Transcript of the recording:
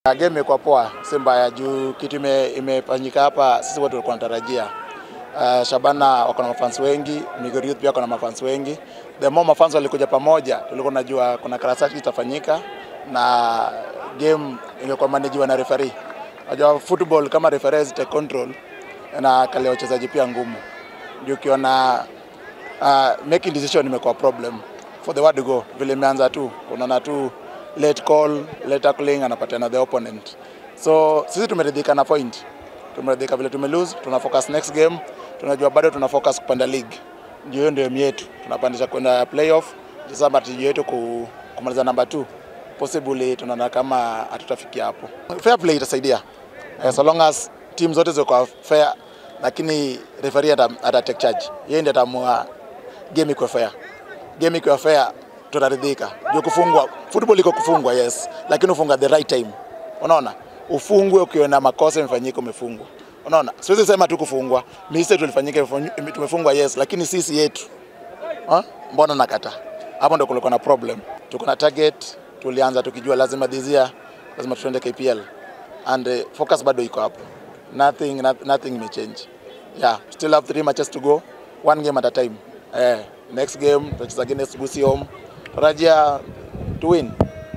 Game imekuwa poa, si mbaya juu kitu ime, imefanyika hapa, sisi wote tulikuwa tunatarajia. Uh, Shabana wako na mafans wengi, Migori Youth pia wako na mafans wengi. The more mafans walikuja pamoja, tulikuwa tunajua kuna karasati itafanyika na game ingekuwa manajiwa na referee. Unajua football kama referee take control na kale wachezaji pia ngumu. Ndio ukiona uh, making decision imekuwa problem for the word to go. Vile imeanza tu, unaona tu late call, late tackling anapatiana the opponent. So sisi tumeridhika na point, tumeridhika vile tume lose, tuna focus next game, tunajua bado tuna focus kupanda league, ndio hiyo ndio aim yetu, tunapandisha kwenda playoff. Sasa matiji yetu ku, kumaliza namba 2 possibly tunaona kama hatutafikia hapo. Fair play itasaidia eh, so long as team zote ziko fair, lakini referee ata, ata take charge, yeye ndiye ataamua game iko fair. Game iko fair tutaridhika. Ndio kufungwa, football iko kufungwa yes, lakini ufunga the right time. Unaona? Ufungwe ukiona makosa imefanyika umefungwa. Unaona? Siwezi sema tu kufungwa. Mistake tulifanyika tumefungwa yes, lakini sisi yetu. Ha? Mbona nakata? Hapo ndio kulikuwa na problem. Tuko na target, tulianza tukijua lazima this year lazima tuende KPL and uh, focus bado iko hapo. Nothing not, nothing may change. Yeah, still have three matches to go. One game at a time. Eh, next game tutacheza against Busi home. Tarajia to win.